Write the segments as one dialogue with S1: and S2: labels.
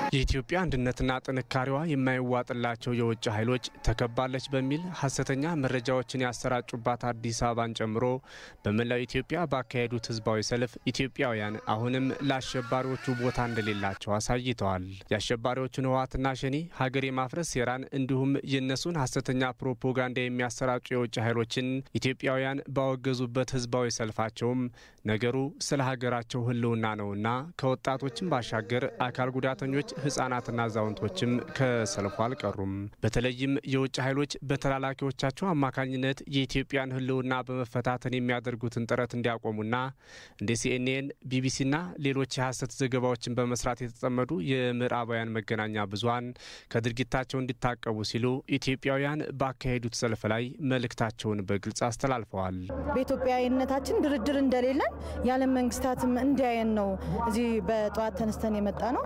S1: የኢትዮጵያ አንድነትና ጥንካሬዋ የማይዋጥላቸው የውጭ ኃይሎች ተከባለች በሚል ሀሰተኛ መረጃዎችን ያሰራጩባት አዲስ አበባን ጨምሮ በመላው ኢትዮጵያ ባካሄዱት ህዝባዊ ሰልፍ ኢትዮጵያውያን አሁንም ለአሸባሪዎቹ ቦታ እንደሌላቸው አሳይተዋል። የአሸባሪዎቹን ህወሓትና ሸኔ ሀገር የማፍረስ ሴራን እንዲሁም የእነሱን ሀሰተኛ ፕሮፓጋንዳ የሚያሰራጩ የውጭ ኃይሎችን ኢትዮጵያውያን ባወገዙበት ህዝባዊ ሰልፋቸውም ነገሩ ስለ ሀገራቸው ህልውና ነውና ከወጣቶችም ባሻገር አካል ጉዳተኞች ህጻናትና አዛውንቶችም ከሰልፉ አልቀሩም። በተለይም የውጭ ኃይሎች በተላላኪዎቻቸው አማካኝነት የኢትዮጵያን ህልውና በመፈታተን የሚያደርጉትን ጥረት እንዲያቆሙና እንደ ሲኤንኤን፣ ቢቢሲና ሌሎች የሐሰት ዘገባዎችን በመስራት የተጠመዱ የምዕራባውያን መገናኛ ብዙኃን ከድርጊታቸው እንዲታቀቡ ሲሉ ኢትዮጵያውያን ባካሄዱት ሰልፍ ላይ መልእክታቸውን በግልጽ አስተላልፈዋል።
S2: በኢትዮጵያዊነታችን ድርድር እንደሌለን የዓለም መንግስታትም እንዲያየን ነው እዚህ በጠዋት ተነስተን የመጣ ነው።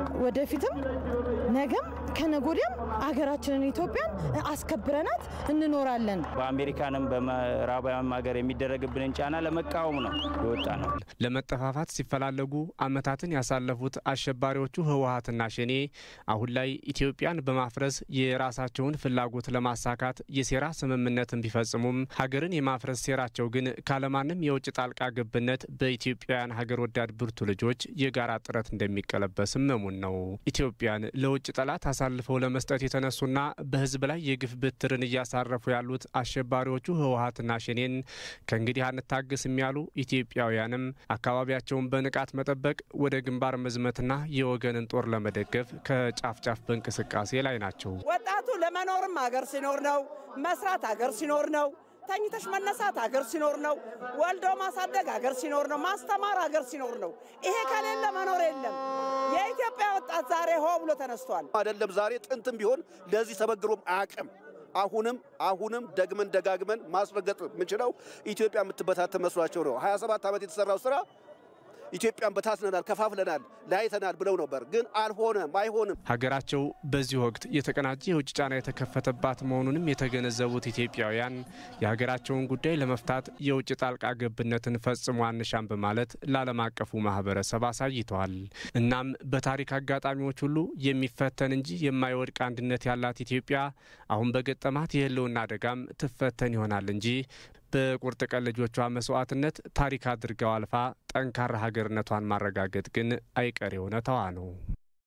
S2: ወደፊትም ነገም ከነጎዲያም አገራችንን ኢትዮጵያን አስከብረናት እንኖራለን።
S3: በአሜሪካንም በምዕራባውያን ሀገር የሚደረግብንን ጫና ለመቃወም ነው የወጣ ነው።
S1: ለመጠፋፋት ሲፈላለጉ ዓመታትን ያሳለፉት አሸባሪዎቹ ህወሓትና ሸኔ አሁን ላይ ኢትዮጵያን በማፍረስ የራሳቸውን ፍላጎት ለማሳካት የሴራ ስምምነትን ቢፈጽሙም ሀገርን የማፍረስ ሴራቸው ግን ካለማንም የውጭ ጣልቃ ገብነት በኢትዮጵያውያን ሀገር ወዳድ ብርቱ ልጆች የጋራ ጥረት እንደሚቀለበስም እሙን ነው። ኢትዮጵያን ለውጭ ጠላት አሳልፈው ለመስጠት የተነሱና በህዝብ ላይ የግፍ ብትርን እያሳረፉ ያሉት አሸባሪዎቹ ህወሓትና ሸኔን ከእንግዲህ አንታገስም ያሉ ኢትዮጵያውያንም አካባቢያቸውን በንቃት መጠበቅ፣ ወደ ግንባር መዝመትና የወገንን ጦር ለመደገፍ ከጫፍ ጫፍ በእንቅስቃሴ ላይ ናቸው።
S4: ወጣቱ ለመኖርም ሀገር ሲኖር ነው። መስራት ሀገር ሲኖር ነው። ተኝተሽ መነሳት ሀገር ሲኖር ነው። ወልዶ ማሳደግ ሀገር ሲኖር ነው። ማስተማር ሀገር ሲኖር ነው። ይሄ ከሌለ መኖር የለም። የኢትዮጵያ ወጣት ዛሬ ሆ ብሎ ተነስቷል።
S5: አይደለም ዛሬ ጥንትም ቢሆን ለዚህ ተበግሮም አያውቅም። አሁንም አሁንም ደግመን ደጋግመን ማስረገጥ የምንችለው ኢትዮጵያ የምትበታተን መስሏቸው ነው። 27 ዓመት የተሰራው ስራ ኢትዮጵያን በታትነናል፣ ከፋፍለናል፣ ለያይተናል ብለው ነበር። ግን አልሆነም፣ አይሆንም።
S1: ሀገራቸው በዚህ ወቅት የተቀናጀ የውጭ ጫና የተከፈተባት መሆኑንም የተገነዘቡት ኢትዮጵያውያን የሀገራቸውን ጉዳይ ለመፍታት የውጭ ጣልቃ ገብነትን ፈጽሞ አንሻም በማለት ለዓለም አቀፉ ማህበረሰብ አሳይተዋል። እናም በታሪክ አጋጣሚዎች ሁሉ የሚፈተን እንጂ የማይወድቅ አንድነት ያላት ኢትዮጵያ አሁን በገጠማት የህልውና አደጋም ትፈተን ይሆናል እንጂ በቁርጥ ቀን ልጆቿ መስዋዕትነት ታሪክ አድርገው አልፋ ጠንካራ ሀገርነቷን ማረጋገጥ ግን አይቀሬ እውነታዋ ነው።